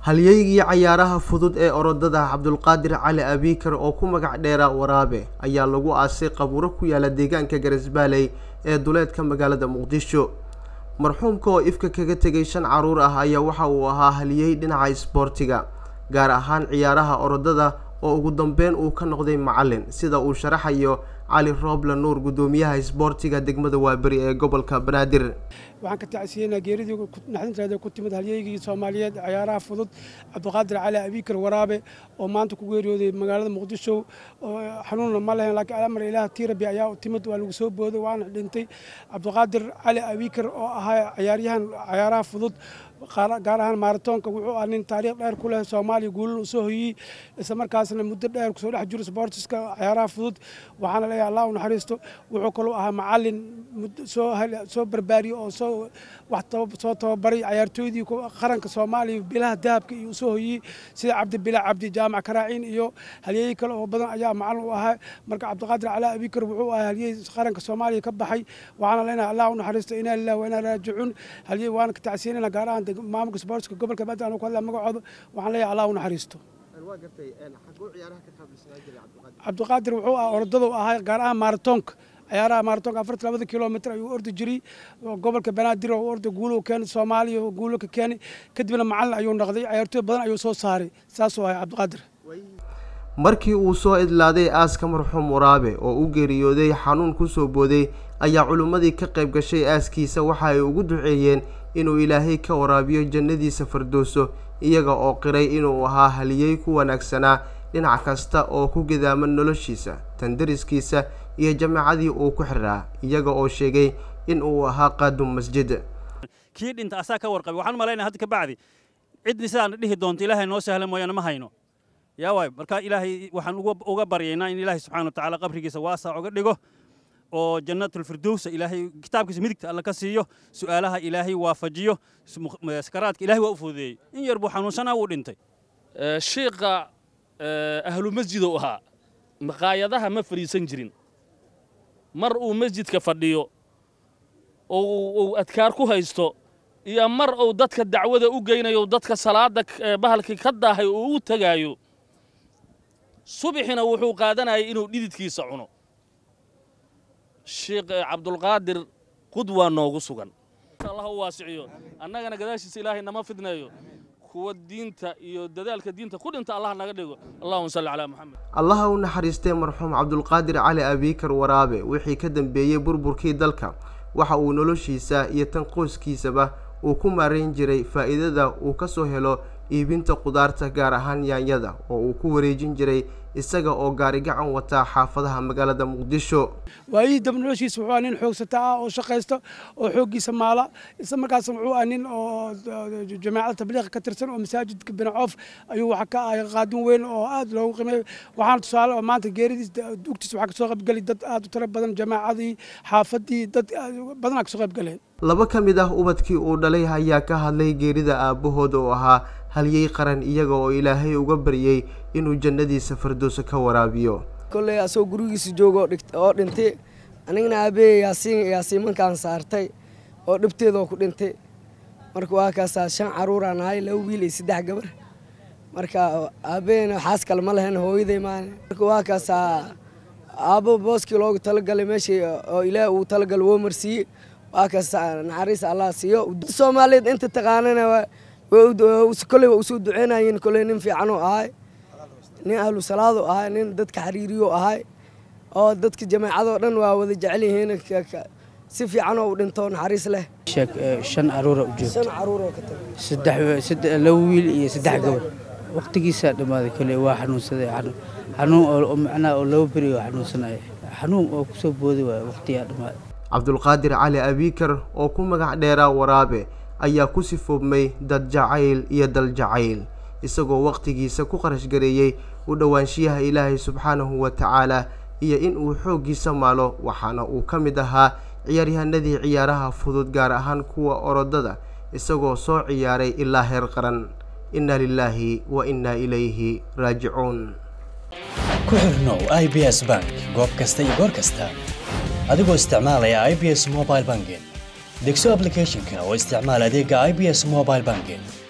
halyeygii cayaaraha fudud ee orodada cabdulqaadir cali abiikar oo ku magac dheera waraabe ayaa lagu aasay qabuuro ku yaala deegaanka garasbaaley ee duleedka magaalada muqdisho marxuumka oo ifka kaga tegay shan caruur ah ayaa waxa uu ahaa haliyey dhinaca isboortiga gaar ahaan ciyaaraha orodada oo ugu dambeyn uu ka noqday macalin sida uu sharaxayo cali rooble nuur guddoomiyaha isboortiga degmada waaberi ee gobolka banaadir waxaan ka tacsiyeynaa geeridii naxdinteeda ku timid halyeygii soomaaliyeed cayaaraha fudud cabdiqaadir cali abiikar waraabe oo maanta ku geeriyooday magaalada muqdisho xanuunna ma lehen laakiin amar ilaah tiirabi ayaa u timid waa lagu soo booday waana dhintay cabdiqaadir cali abiikar oo ahaa cayaaryahan cayaaraha fudud gaar ahaan maaratoonka wuxuu ah nin taariikh dheer ku leh soomaaliya guulal u soo hoyey isla markaasna muddo dheer kusoo dhex jiro sportiska cayaaraha fudud waxaana leeyahay allah u naxariisto wuxuu kaloo ahaa macalin soo barbaariye oo soo wax soo tababaray cayaartooydii qaranka soomaaliya bilaha dahabka iyo usoo hoyey sida cabdibila cabdi jaamac karaaciin iyo halyeeyey kale oo badan ayaa macalin u ahaa marka cabdiqaadir calaa abikar wuxuu ahaa halyey qaranka soomaaliya ka baxay waxaana leenahay allah u naxariisto inaa lilah wa inaa raajicuun halyey waana ka tacsiyanayna gaar ahaan maamulka sportska gobolka badda anu ku hadlaa magacooda waxaan leeyahay allah u naxariisto cabdiqaadir wuxuu ah orodada u ahaa gaar ahaan maaratoonka ciyaaraha maaratoonka afartan labada kilomitr ayuu ordi jiray gobolka banaadir oo orda guulo keenay soomaaliya oo guulo ka keenay kadibna macalin ayuu noqday cayaartooy badan ayuu soo saaray saasuu ahay cabdiqaadir markii uu soo idlaaday aaska marxuum waraabe oo u geeriyooday xanuun ku soo booday ayaa culimmadii ka qayb gashay aaskiisa waxa ay ugu duceeyeen inuu ilaahay ka waraabiyo jannadiisa fardooso iyaga oo qiray inuu ahaa haliyey ku wanaagsanaa dhinac kasta oo ku gidaaman noloshiisa tandariskiisa iyo jamaacadii uu ku xiraa iyaga oo sheegay in uu ahaa qaadum masjid kii dhinta asaa ka warqabay waxaan malaynaya hadda ka bacdi cidni sidaan dhihi doonto ilaahay noo sahla mooyaane ma hayno yaa waay marka ilaahay waxaan uga baryaynaa in ilaahay subxana watacaala qabrigiisa waasac uga dhigo oo jannatulfirdowsa ilaahay kitaabkiisa midigta alla ka siiyo su'aalaha ilaahay waafajiyo sakaraadka ilahay waa u fududeeyey in yar buu xanuunsanaa wuu dhintay shiiqa ahlu masjidou ahaa maqaayadaha ma fadhiisan jirin mar uu masjidka fadhiyo uu adkaar ku haysto iyo mar uu dadka dacwada u geynayo dadka salaada bahalkii ka daahay uu u tegaayo subixina wuxuu qaadanayay inuu dhididkiisa cuno sheekh cabdulqaadir qudwaa noogu sugan allah u waasiciyo annagana gadaashiisa ilaahay nama fidneeyo kuwa diinta iyo dadaalka diinta ku dhinta allah naga dhigo allahuma salli calaa moxamed allaha u naxariistay marxuum cabdulqaadir cali abiikar waraabe wixii ka dambeeyey burburkii dalka waxa uu noloshiisa iyo tan qoyskiisaba uu ku maarayn jiray faa'iidada uu ka soo helo iibinta qudaarta gaar ahaan yaanyada oo uu ku wareejin jiray isaga oo gaari gacan wataa xaafadaha magaalada muqdisho waayihii dab noloshiisa wuxuu ah nin xoogsata ah oo shaqaysta oo xooggiisa maala isla markaas wuxuu ah nin oo jamaacada tabliiqa ka tirsan oo masaajidka binacoof ayuu waxa ka ahay qaadin weyn oo aad loogu qiimeeyo waxaana tusaale oo maanta geeridiis dugtiisa waxaa kasoo qaybgelay dad aad u tiro badan jamaacadii xaafadii dad badanaa kasoo qaybgaleen laba ka mid ah ubadkii uu dhalay ayaa ka hadlay geerida aabbahooda oo ahaa halyey qaran iyaga oo ilaahay uga baryey inuu jannadiisa fardooso ka waraabiyo kolley asagoo gurigiisa jooga oo dhintay anigana aabbeey yaasiin yaasiimankaan saartay oo dhibteedoo ku dhintay marka waa kaasaa shan caruuraan ahay laba wiil iyo saddex gabar marka aabbeeyna xaas kale ma lahayn hooyaday maane marka waa kaasaa aabbo booskii loogu talagalay meeshii oo ilaah uu talagalay woo marsiiyey waa kaasaa naxariis allah siiyo soomaaliyeed inta taqaanana koley waa usoo duceynayeen koley nin fiicanuu ahay nin ahlu salaadu ahay nin dadka xiriiriyo ahay oo dadka jamaacadoo dhan waa wada jecel yihiin si fiicanoo u dhinto naxariis leh shan caruura u shan caruuroo ka joogto laba wiil iyo saddex gabar waqtigiisaa dhammaaday koley waa xanuunsaday xanuun oo macnaha oo laba beri oo xanuunsanaya xanuun oo kusoo booday waay waqtigaa dhammaaday cabdulqaadir cali abiikar oo ku magac dheeraa waraabe ayaa ku sifoobmay dad jacayl iyo dal jacayl isagoo wakhtigiisa ku qarash gareeyey u dhowaanshiyaha ilaahay subxaanahu wa tacaala iyo in uu xooggiisa maalo waxaana uu ka mid ahaa ciyaaryahanadii ciyaaraha fudud gaar ahaan kuwa orodada isagoo soo ciyaaray ilaa heer qaran inna lilaahi wa innaa ilayhi raajicuun ku xirnow i b s bank goob kasta iyo goor kasta adigoo isticmaalaya i b s mobile banking degso ablicathonka oo isticmaal adeega i b s mobile banking